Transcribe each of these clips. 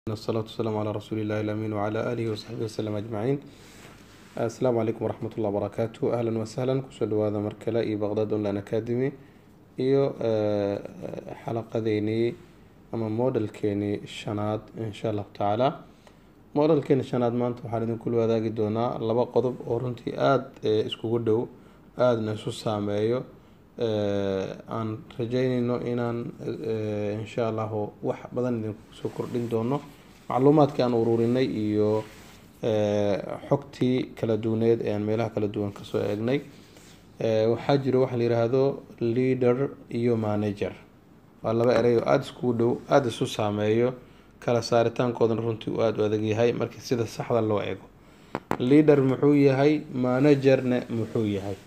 الصلاة والسلام على رسول الله الأمين وعلى آله وصحبه وسلم أجمعين السلام عليكم ورحمة الله وبركاته أهلا وسهلا kusoo dhawaada mar kale iyo baqdad online academy iyo xalaqadeynii ama modelkeenii shanaad insha allahu tacaala modelkeeni shanaad maanta waxaan idinkula wadaagi doonaa laba qodob oo runtii aada iskugu dhow aadana isu saameeyo aan rajeyneyno inaan insha allahu wax badan idinkusoo kordhin doono macluumaadkii aan ururinay iyo xogtii kala duwaneed ee aan meelaha kala duwan kasoo eegnay waxaa jiro waxa la yiraahdo leader iyo manager waa laba erey oo aada iskugu dhow aada isu saameeyo kala saaritaankoodan runtii uu aada u adag yahay markii sida saxda loo eego leader muxuu yahay managerna muxuu yahay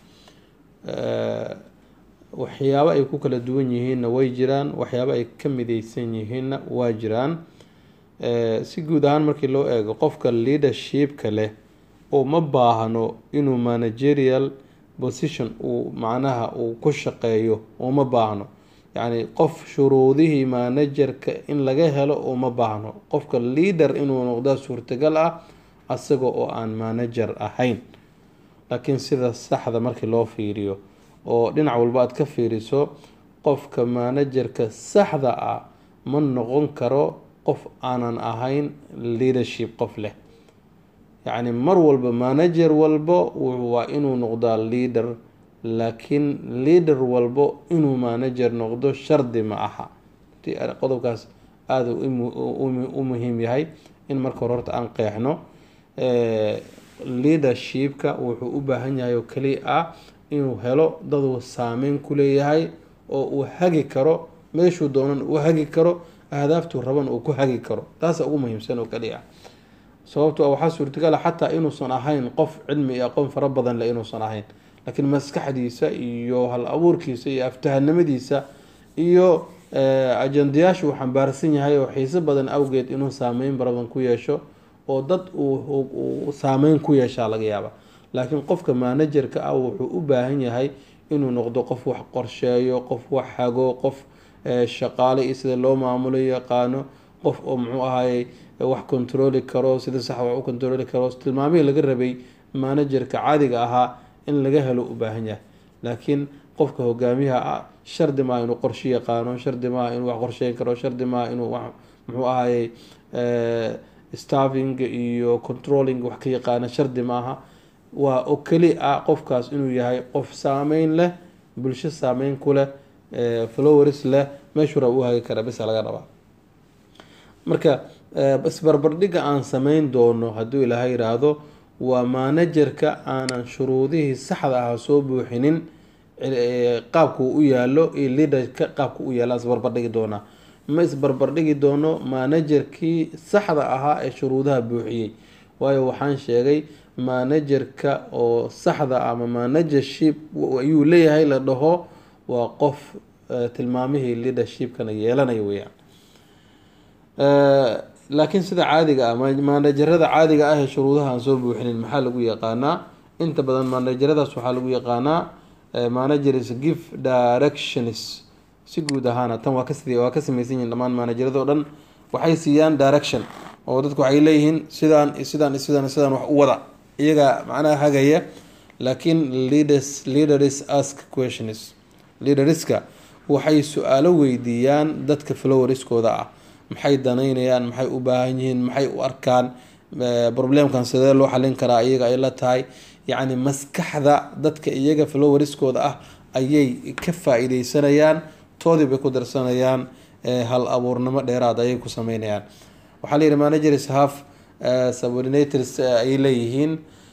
waxyaabo ay ku kala duwan yihiinna way jiraan waxyaabo ay ka mideysan yihiinna waa jiraan si guud ahaan markii loo eego qofka leadershipka leh oo ma baahno inuu managerial position uu macnaha uu ku shaqeeyo uma baahno yacni qof shuruudihii managerka in laga helo uma baahno qofka leader inuu noqdaa suurtagal ah asaga oo aan manager ahayn laakiin sida saxda markii loo fiiriyo oo dhinac walba aada ka fiiriso qofka managerka saxda ah ma noqon karo qof aanan ahayn leadership qof leh yacni mar walba manager walbo waa inuu noqdaa leader laakiin leader walbo inuu manager noqdo shardi ma aha qodobkaas aada u muhiim yahay in marka hore horta aan qeexno leadershipka wuxuu u baahan yahay oo keliya ah inuu helo daduu saameyn ku leeyahay oo uu hagi karo meeshuu doonan uu hagi karo ahdaaftuu raban uu ku hagi karo taasa ugu muhiimsan oo kaliya ah sababto waxaa suurtagala xataa inuusan ahayn qof cilmi iyo aqoon fara badan le inuusan ahayn laakiin maskaxdiisa iyo hal abuurkiisa iyo aftahanimadiisa iyo ajandayaasha uu xambaarsan yahay oo xiiso badan awgeed inuu saameyn badan ku yeesho oo dad uu saameyn ku yeeshaa laga yaaba laakiin qofka managerka ah wuxuu u baahan yahay inuu noqdo qof wax qorsheeyo qof wax hago qof shaqaale iyo sida loo maamulo yaqaano qof oo muxuu ahaayey wax controli karo sida sax wax u controli karo tilmaamihii laga rabay managerka caadiga ahaa in laga helo u baahan yahay laakiin qofka hogaamiyaha ah shardi maaha inuu qorshe yaqaano shardi maaha inuu wax qorsheyn karo shardi maaha inuu wax muxuu ahaayey staffing iyo controlling wax ka yaqaano shardi maaha waa oo keli ah qofkaas inuu yahay qof saameyn leh bulsho saameyn ku leh flowers leh meeshuu raba u hagi kara bisa laga rabaa marka isbarbardhigga aan sameyn doono hadduu ilaahay yiraahdo waa managerka aanan shuruudihii saxda aha soo buuxinin qaabkuu u yaalo iyo leaderka qaabka u yaala isbarbardhigi doonaa ma isbarbardhigi doono managerkii saxda ahaa ee shuruudaha buuxiyey waayo waxaan sheegay managerka oo saxda ama managership ayuu leeyahay la dhaho waa qof tilmaamihii leadershipkana yeelanaya weyaan laakiin sida caadiga ah managerada caadiga ah ee shuruudaha aan soo buuxinin maxaa lagu yaqaanaa inta badan manageradaas waxaa lagu yaqaanaa managers give directions si guud ahaana tan waa kas waa ka samaysan yihin dhammaan managerada o dhan waxay siiyaan direction oo dadku waxay leeyihiin sidaan sidaan sidaan sidaan wax u wada iyaga macnaha hagaya laakiin leaders leaders ask questions leaderska waxay su-aalo weydiiyaan dadka flowerskooda ah maxay danaynayaan maxay u baahan yihiin maxay u arkaan problemkan sidee loo xalin karaa iyaga ay la tahay yacni maskaxda dadka iyaga flowerskooda ah ayay ka faa-iideysanayaan toodii bay ku darsanayaan hal abuurnimo dheeraad ayay ku sameynayaan waxaa layihi managers half subordinators ay leeyihiin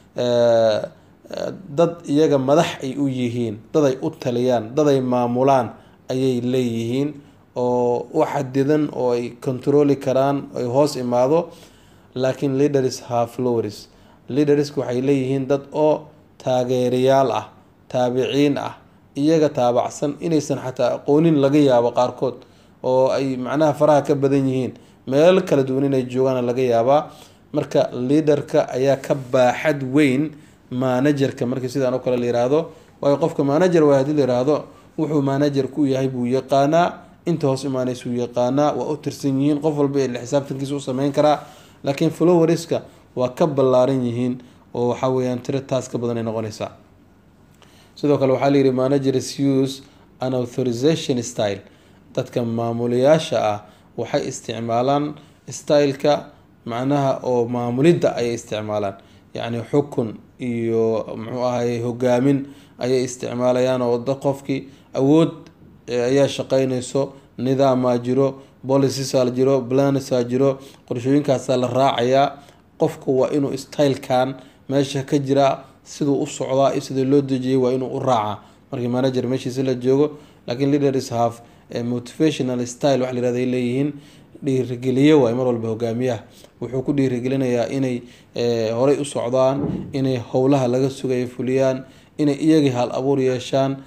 dad iyaga madax ay u yihiin dad ay u taliyaan dad ay maamulaan ayay leeyihiin oo u xadidan oo ay controli karaan ay hoos imaado laakiin leaders half lowers leaderska waxay leeyihiin dad oo taageerayaal ah taabiciin ah iyaga taabacsan inaysan xataa aqoonin laga yaabo qaarkood oo ay macnaha faraha ka badan yihiin meel kala duwan inay joogaan laga yaabaa marka leaderka ayaa ka baaxad weyn managerka markii sidaan oo kale la yiraahdo waayo qofka manager waa hadii la yiraahdo wuxuu manager ku yahay buu yaqaanaa inta hoos imaanaysu yaqaanaa waa u tirsan yihiin qof walba ee xisaabtankiisa u sameyn karaa laakiin floweriska waa ka ballaaran yihiin oo waxa weyaan tiro taas ka badan ay noqonaysaa sidoo kale waxaa layidhi managers use an authorization style dadka maamulayaasha ah waxay isticmaalaan styleka macnaha oo maamulidda ayay isticmaalaan yacni xukun iyo muxuu ahay hogaamin ayay isticmaalayaan oo da qofkii awood ayaa shaqeynayso nidaamaa jiro bolicisaa jiro planisa jiro qorshooyinkaasaa la raacayaa qofka waa inuu stylekan meesha ka jira siduu u socdaa iyo sidii loo dejiyay waa inuu u raacaa markii manager meeshiisi la joogo laakiin leaders have motivational style waxa layirahda ay leeyihiin dhiirigeliye waay mar walba hogaamiyaha wuxuu ku dhiirigelinayaa inay horey u socdaan inay howlaha laga sugaya fuliyaan inay iyagii hal abuur yeeshaan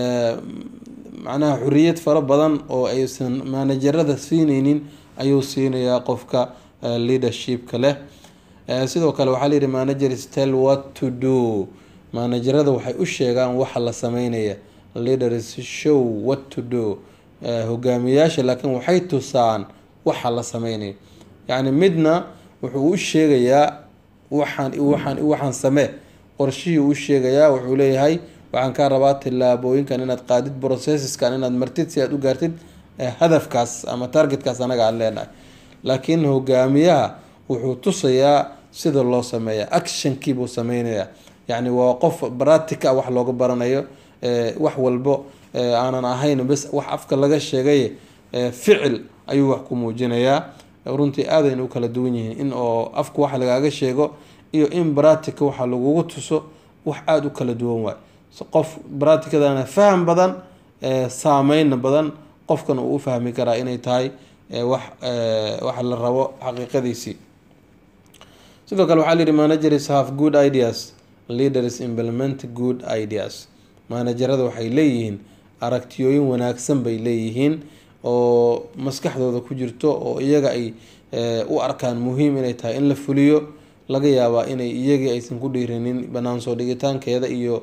macnaha xuriyad fara badan oo aysan managerada siineynin ayuu siinayaa qofka leadershipka leh sidoo kale waxaa layihi managers tell what to do managerada waxay u sheegaan waxa la sameynaya leaders show what to do hogaamiyaasha laakiin waxay tusaan waxa la sameynaya yacni midna wuxuu u sheegayaa waxaan waxaan waxaan samee qorshihii u sheegayaa wuxuu leeyahay waxaan kaa rabaa tillaabooyinkan inaad qaadid processeskan inaad martid si aad u gaartid hadafkaas ama targetkaas anaga aan leenahay laakiin hogaamiyaha wuxuu tusayaa sida loo sameeya actionkii buu sameynayaa yacni waa qof bratica wax looga baranayo wax walbo aanan ahayn bes wax afka laga sheegay ficil ayuu wax ku muujinayaa runtii aadayna u kala duwan yihiin in oo afka wax lagaaga sheego iyo in bratica waxa lagugu tuso wax aada u kala duwan waay qof braticadana faham badan saameyna badan qofkan uu u fahmi karaa inay tahay wax wax la rabo xaqiiqadiisii sidoo kale waxaa layihi managers have good ideas leaders implement good ideas managerada waxay leeyihiin aragtiyooyin wanaagsan bay leeyihiin oo maskaxdooda ku jirto oo iyaga ay u arkaan muhiim inay tahay in la fuliyo laga yaabaa inay iyagii aysan ku dhiirinin banaan soo dhigitaankeeda iyo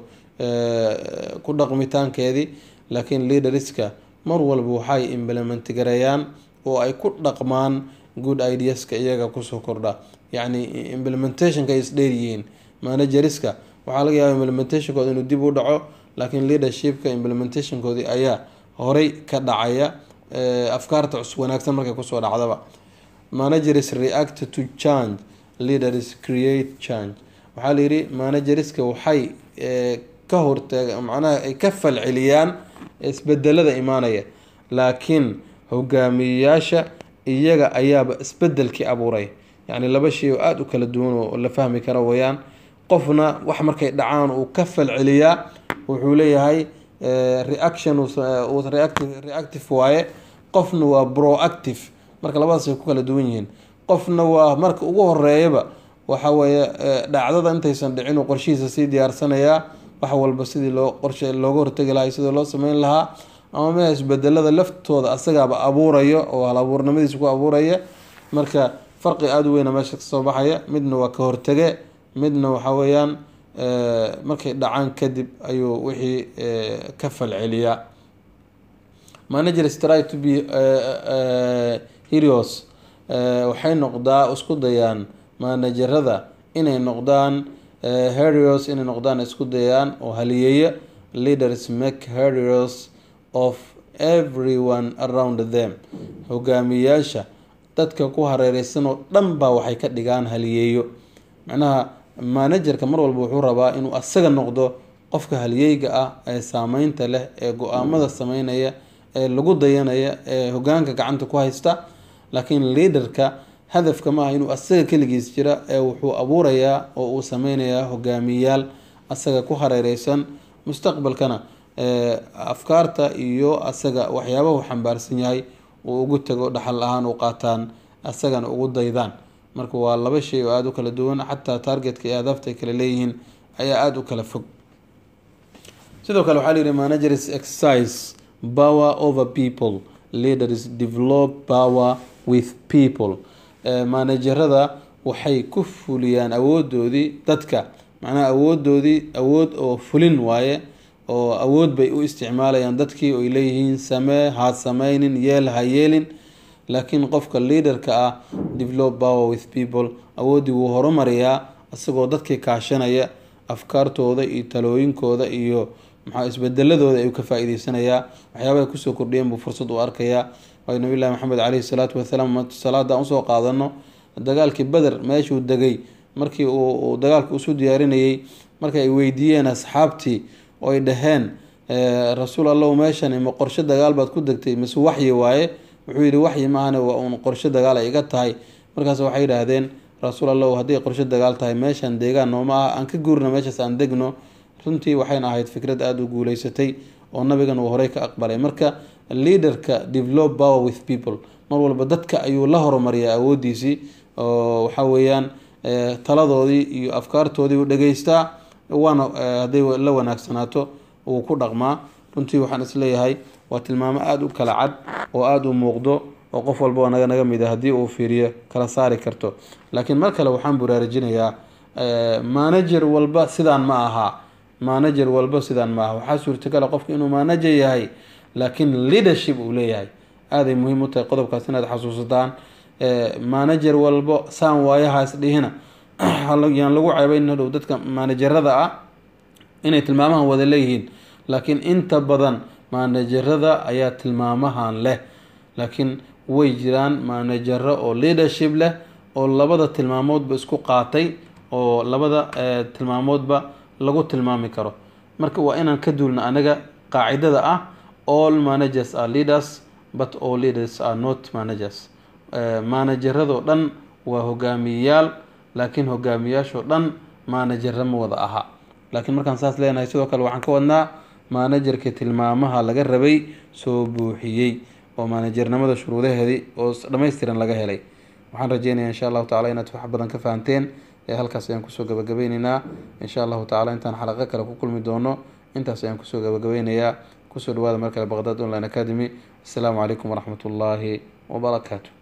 ku dhaqmitaankeedii laakiin leaderska mar walba waxay implement gareeyaan oo ay ku dhaqmaan good ideaska iyaga kusoo kordha yacni implementationka ay isdheeryihiin manageriska waxaa laga yaaba implementationkooda inuu dib u dhaco laakiin leadershipka implementationkoodii ayaa horey ka dhacaya afkaarta cusub wanaagsan markay kusoo dhacdaba managers react to change leaders create change waxaa layidhi manageriska waxay ka hortag macnaha ay ka falceliyaan isbedelada imaanaya laakiin hogaamiyeyaasha iyaga ayaaba isbedelkii abuuray yacni laba shay oo aada u kala duwan oo la fahmi kara weyaan qofna wax markay dhacaan uu ka falceliyaa wuxuu leeyahay reaction reactive waaye qofna waa proactive marka labadaas ay ku kala duwan yihiin qofna waa marka ugu horeeyaba waxa weeye dhacdada intaysan dhicin uu qorshihiisa sii diyaarsanayaa wax walba sidii loo qorshe looga hortegi lahaa sidii loo sameyn lahaa ama meha isbedelada laftooda asagaaba abuurayo oo hal abuurnimadiisa ku abuuraya marka farqi aada u weyna meesha kasoo baxaya midna waa ka hortege midna waxa weeyaan markay dhacaan kadib ayuu wixii ka falceliyaa managers try to be heroes waxay noqdaa isku dayaan managerada inay noqdaan heroes inay noqdaan isku dayaan oo haliyeeya leaders make heroes of everyone around them hogaamiyayaasha dadka ku hareereysan oo dhan baa waxay ka dhigaan haliyeeyo macnaha managerka mar walba wuxuu rabaa inuu asaga noqdo qofka haliyeyga ah ee saameynta leh ee go-aamada sameynaya ee lagu dayanaya ee hogaanka gacanta ku haysta laakiin leaderka hadafka maaha inuu asaga keligiis jira ee wuxuu abuurayaa oo uu sameynayaa hogaamiyayaal asaga ku hareereysan mustaqbalkana afkaarta iyo asaga waxyaabahu xambaarsan yahay uu ugu tago dhaxal ahaan u qaataan asagana ugu daydaan marka waa laba shay oo aada u kala duwan xataa targetka iyo ahdaafta ay kala leeyihiin ayaa aada u kala fog sidoo kale waxaa layihi managers exercise power over people leaders develop power with people managerada waxay ku fuliyaan awoodoodii dadka macnaha awoodoodii awood oo fulin waaye oo awood bay u isticmaalayaan dadkii oy leeyihiin samee ha sameynin yeel ha yeelin laakiin qofka leaderka ah develop power with people awooddii wuu horumariyaa isagoo dadkii kaashanaya afkaartooda iyo talooyinkooda iyo maxaa isbedeladooda ayuu ka faa-iideysanayaa waxyaabahay kusoo kordhiyeen buu fursad u arkayaa waayo nabiy llahi maxamed caleyhi salaatu wasalaam salaada usoo qaadano dagaalkii beder meeshuu degay markii uu dagaalka usu diyaarinayay marka ay weydiiyeen asxaabtii oo ay dhaheen rasuul allahu meeshan ma qorshe dagaal baad ku degtay mise waxyi waaye wuxuu yihi waxyi maahane waa uun qorshe dagaal ay iga tahay markaas waxay yidhaahdeen rasuul allahu haddii qorshe dagaal tahay meeshan deegaan nooma ah aan ka guurno meeshaas aan degno runtii waxayna ahayd fikrad aada u guuleysatay oo nabigan uu horey ka aqbalay marka leaderka develop power with people mar walba dadka ayuu la horumariyaa awoodiisii oo waxa weeyaan taladoodii iyo afkaartoodii u dhegeystaa waana hadday la wanaagsanaato wuu ku dhaqmaa runtii waxaan isleeyahay waa tilmaamo aada u kala cad oo aada u muuqdo oo qof walba naga naga mid a haddii uu fiiriyo kala saari karto laakiin mar kale waxaan buraarajinayaa manager walba sidaan ma aha manager walba sidaan ma aha waxaa suurtagala qofka inuu manager yahay laakiin leadership uu leeyahay aaday muhiim u tahay qodobkaas inaad xasuusataan manager walbo saan waayahaas dhihina yaan lagu ceebeyn hadhow dadka managerada ah inay tilmaamahan wada leeyihiin laakiin inta badan managerada ayaa tilmaamahan leh laakiin way jiraan manajero oo leadership leh oo labada tilmaamoodba isku qaatay oo labada tilmaamoodba lagu tilmaami karo marka waa inaan ka duulna anaga qaacidada ah all managers are leaders but all leaders are not managers manageradoo dhan waa hogaamiyeyaal laakiin hogaamiyaashoo dhan manajero ma wada aha laakiin markaan saas leenahay sidoo kale waxaan ka wadnaa manajerka tilmaamaha laga rabay soo buuxiyey oo manajernimada shuruudaheedii oo dhammaystiran laga helay waxaan rajeynaya insha allahu tacala inaad wax badan ka fahanteen ee halkaas ayaan kusoo gabagabeyneynaa insha allahu tacala intaan xalaqo kale ku kulmi doono intaas ayaan kusoo gabagabeynayaa kusoo dhawaada mar kale baqdad online academy assalaamu calaykum waraxmat ullaahi wabarakaatu